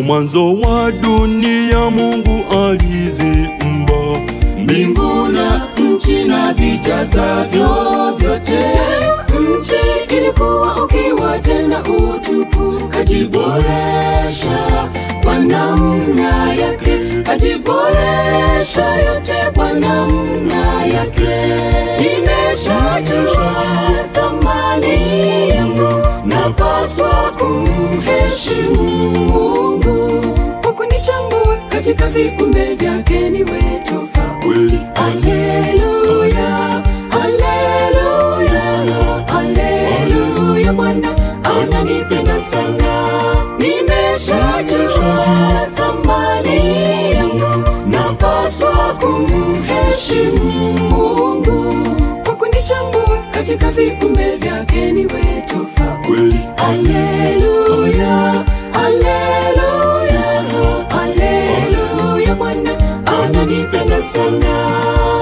mwanzo wa dunia Mungu aliziumba mbingu na nchi na vijazavyo vyote. Nchi ilikuwa ukiwa tena utupu, kajiboresha kwa namna yake, kajiboresha yote kwa namna yake. Nimeshajua thamani yangu, napaswa kumheshimu Mungu kwa kunichambua katika viumbe vyake niwe tofauti. Haleluya, haleluya, haleluya, Bwana ananipenda sana. Nimeshajua thamani yangu, napaswa kumheshimu Mungu kwa kunichambua katika viumbe vyake niwe tofauti. Haleluya, haleluya, haleluya, Bwana ananipenda sana.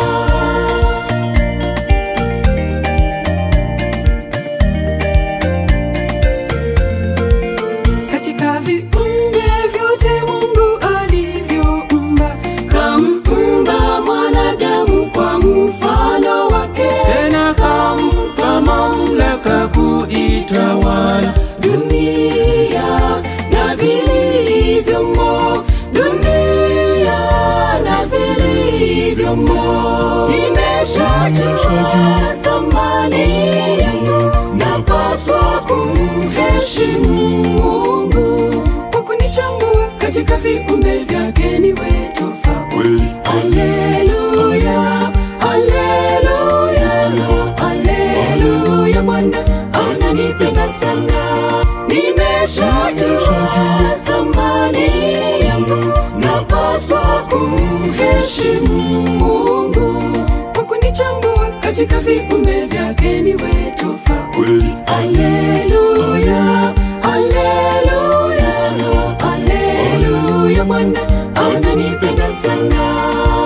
Katika viumbe vyote Mungu alivyoumba, kamumba mwanadamu kwa mfano wake, tena kampa mamlaka kuitawala dunia na vilivyomo, dunia na vilivyomo. Nimeshajua thamani yangu, napaswa kumheshimu Mungu kwa kunichambua katika viumbe vyake niwe tofauti. Haleluya, haleluya, haleluya, Bwana ananipenda sana. Nimeshajua thamani yangu, napaswa kumheshimu Mungu kwa kunichambua katika viumbe vyake niwe tofauti. Haleluya, haleluya, haleluya, Bwana ananipenda sana.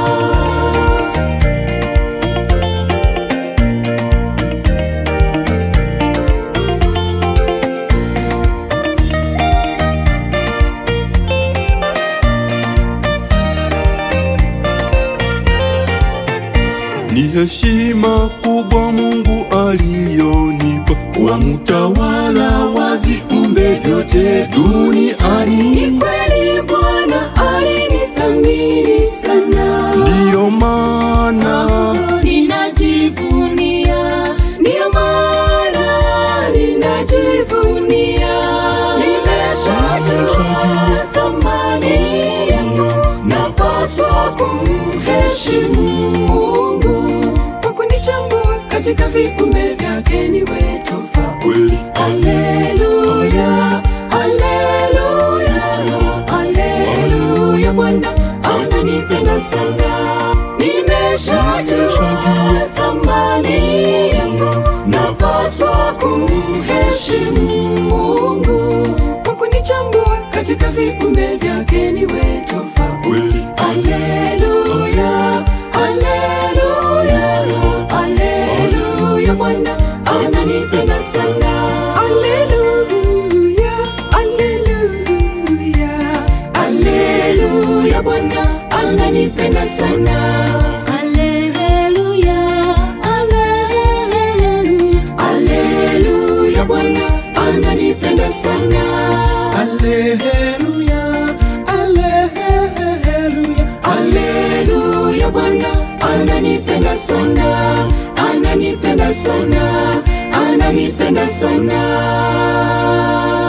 Ni heshima kubwa Mungu aliyonipa kuwa mtawala wa viumbe vyote duniani. Ni kweli Bwana alinithamini sana, Ndiyo maana ninajivunia, ndiyo maana ninajivunia. Nimeshajua thamani yangu, napaswa kumheshimu Mungu kwa kunichambua katika viumbe vyake niwe tofauti. Haleluya, haleluya, haleluya, Bwana ananipenda sana. Nimeshajua thamani yangu, napaswa kumheshimu Mungu kwa kunichambua katika viumbe vyake niwe tofauti. Haleluya, haleluya, haleluya, Bwana ananipenda sana. Haleluya, haleluya, haleluya, Bwana ananipenda sana. Haleluya, haleluya, haleluya, Bwana ananipenda sana. Haleluya, haleluya, Haleluya, Bwana ananipenda sana, ananipenda sana, ananipenda sana.